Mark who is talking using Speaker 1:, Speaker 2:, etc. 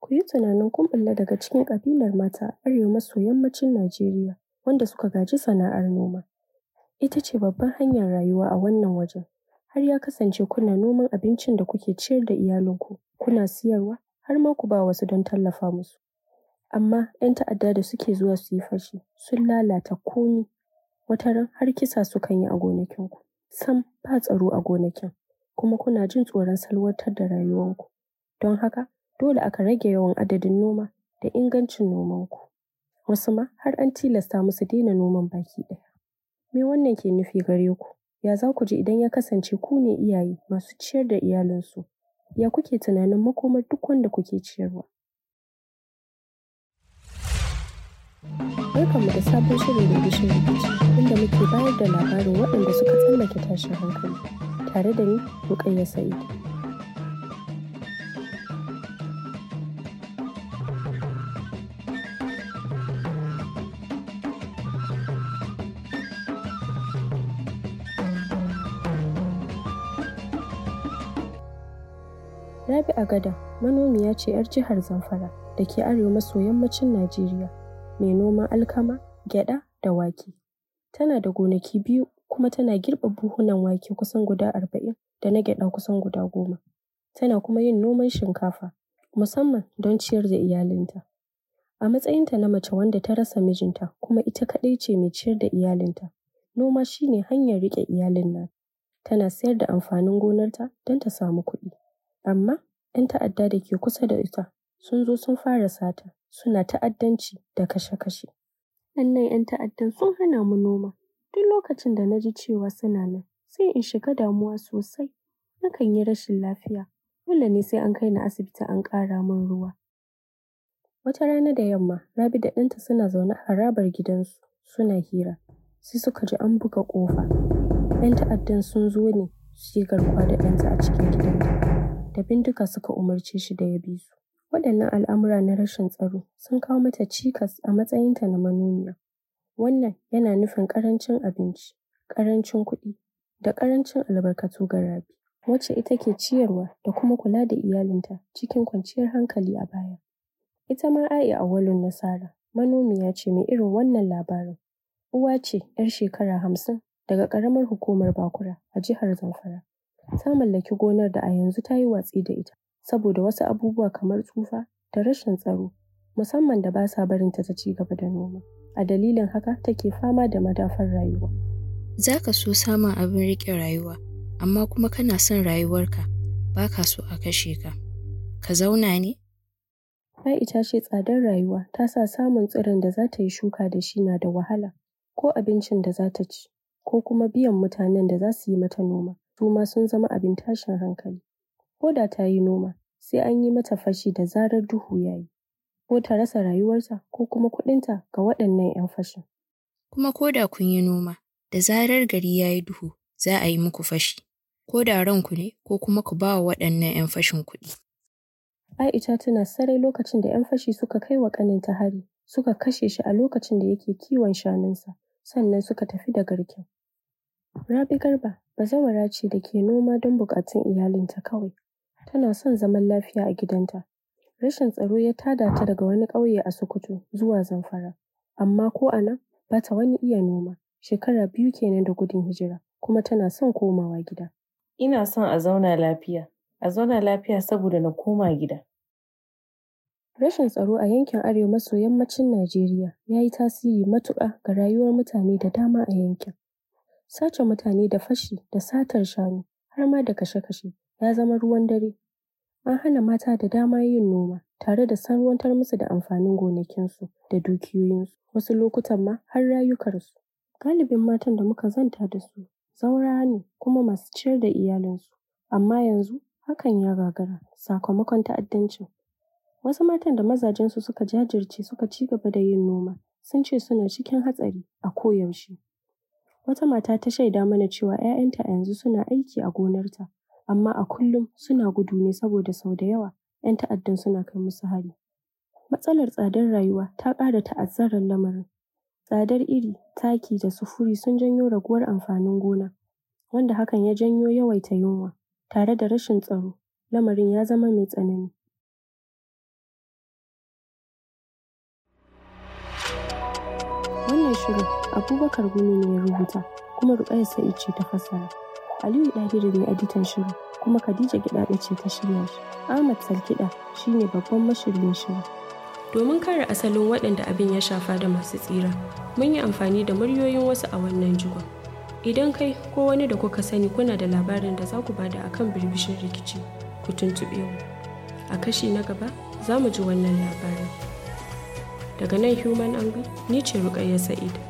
Speaker 1: Ku yi tunanin kun ɓulla daga cikin ƙabilar mata a arewa maso yammacin Najeriya wanda suka gaji sana'ar noma. Ita ce babbar hanyar rayuwa a wannan wajen. Har ya kasance kuna noman abincin da kuke ciyar da iyalinku, kuna siyarwa har ma ku ba wasu don tallafa musu. Amma ‘yan ta'adda da suke zuwa su yi fashi sun lalata komai. Wataran har kisa sukan yi a gonakinku. Sam ba tsaro a gonakin kuma kuna jin tsoron salwantar da rayuwanku. Don haka dole aka rage yawan adadin noma da ingancin nomanku. Wasu ma har an tilasta musu daina noman baki ɗaya. Me wannan ke nufi gare ku? Ya za ku ji idan ya kasance ku ne iyaye masu ciyar da iyalinsu? Ya kuke tunanin makomar duk wanda kuke ciyarwa? Barkanmu da sabon shirin Bibishin Rikici inda muke bayar da labarin waɗanda suka tsallake tashin hankali. Tare da ni Rukayya Sa'id. Rabi'a Gada manomiya ce 'yar jihar Zamfara da ke arewa maso yammacin Najeriya. Mai noman alkama, gyaɗa da wake. Tana da gonaki biyu kuma tana girbe buhunan wake kusan guda arba'in da na gyaɗa kusan guda goma. Tana kuma yin noman shinkafa musamman don ciyar da iyalinta. A matsayinta na mace wanda ta rasa mijinta kuma ita kaɗai ce mai ciyar da iyalinta. Noma shi ne hanyar riƙe iyalin nata. Tana sayar da amfanin gonarta don ta samu kuɗi. Amma ‘yan ta'adda da ke kusa da ita sun zo sun fara sata suna ta'addanci da kashe-kashe. Waɗannan ‘yan ta'addan sun hana mu noma. Duk lokacin da na ji cewa suna nan sai in shiga damuwa sosai. Nakan yi rashin lafiya. Dole ne sai an kai ni asibiti an ƙara min ruwa. Wata rana da yamma Rabi da ɗanta suna zaune a harabar gidansu suna hira. Sai suka ji an buga ƙofa. ‘Yan ta'addan sun zo ne su yi garkuwa da ɗanta a cikin gidanta. Da bindiga suka umarce shi da ya bi su. Waɗannan al'amura na rashin tsaro sun kawo mata cikas a matsayinta na manomiya. Wannan yana nufin ƙarancin abinci, ƙarancin kuɗi da ƙarancin albarkatu ga Rabi. Wacce ita ke ciyarwa da kuma kula da iyalinta cikin kwanciyar hankali a baya. Ita ma A'i Auwalu Nasara manomiya ce mai irin wannan labarin. Uwa ce ‘yar shekara hamsin daga ƙaramar hukumar Bakura a jihar Zamfara. Ta mallaki gonar da a yanzu ta yi watsi da ita saboda wasu abubuwa kamar tsufa da rashin tsaro musamman da ba sa barinta ta ci gaba da noma. A dalilin haka take fama da madafar rayuwa.
Speaker 2: Za ka so samun abin riƙe rayuwa, amma kuma kana son rayuwarka ba ka so a kashe ka. Ka zauna ne?
Speaker 1: A'i ta ce tsadar rayuwa ta sa samun tsiron da za ta yi shuka da shi na da wahala, ko abincin da za ta ci, ko kuma biyan mutanen da za su yi mata noma, su ma sun zama abin tashin hankali. Ko da ta yi noma, sai an yi mata fashi da zarar duhu ya yi. Ko ta rasa rayuwarta ko kuma kuɗinta ga waɗannan ‘yan fashin.
Speaker 2: Kuma ko da kun yi noma, da zarar gari ya yi duhu, za a yi muku fashi. Ko da ranku ne ko kuma ku ba wa waɗannan ‘yan fashin kuɗi.
Speaker 1: A'i ta tuna sarai lokacin da ‘yan fashi suka kai wa ƙaninta hari, suka kashe shi a lokacin da yake kiwon shanunsa, sannan suka tafi da garken. Rabi Garba bazawara ce da ke noma don buƙatun iyalinta kawai. Tana son zaman lafiya a gidanta. Rashin tsaro ya tada ta daga wani ƙauye a Sokoto zuwa Zamfara. Amma ko a nan ba ta wani iya noma. Shekara biyu kenan da gudun hijira kuma tana son komawa gida.
Speaker 3: Ina son a zauna lafiya. A zauna lafiya saboda na koma gida.
Speaker 1: Rashin tsaro a yankin arewa maso yammacin Najeriya ya yi tasiri matuƙa ga rayuwar mutane da dama a yankin. Sace mutane da fashi da satar shanu har ma da kashe-kashe ya zama ruwan dare. An hana mata da dama yin noma tare da salwantar musu da amfanin gonakinsu da dukiyoyinsu, wasu lokutan ma har rayukansu. Galibin matan da muka zanta da su zaurawa ne kuma masu ciyar da iyalinsu. Amma yanzu hakan ya gagara sakamakon ta'addancin. Wasu matan da mazajensu suka jajirce suka ci gaba da yin noma sun ce suna cikin hatsari a koyaushe. Wata mata ta shaida mana cewa ‘ya'yanta a yanzu suna aiki a gonarta, amma a kullum suna gudu ne saboda sau da yawa ‘yan ta'addan suna kai musu hari. Matsalar tsadar rayuwa ta ƙara ta'azzarar lamarin. Tsadar iri, taki da sufuri sun janyo raguwar amfanin gona, wanda hakan ya janyo yawaita yunwa tare da rashin tsaro. Lamarin ya zama mai tsanani. shirin Abubakar Gumi ne ya rubuta kuma Rukayya Sa'id ce ta fassara. Aliyu Dahiru ne editan shirin kuma Khadija Gidaɗe ce ta shirya shi. Ahmad Salkiɗa shine babban mashiryin shirin. Domin kare asalin waɗanda abin ya shafa da masu tsira, mun yi amfani da muryoyin wasu a wannan jigon. Idan kai ko wani da kuka sani kuna da labarin da za ku bada akan birbishin rikici, ku tuntuɓe mu. A kashi na gaba za mu ji wannan labarin. Daga nan Human Angle, ni ce Rukayya Sa'id.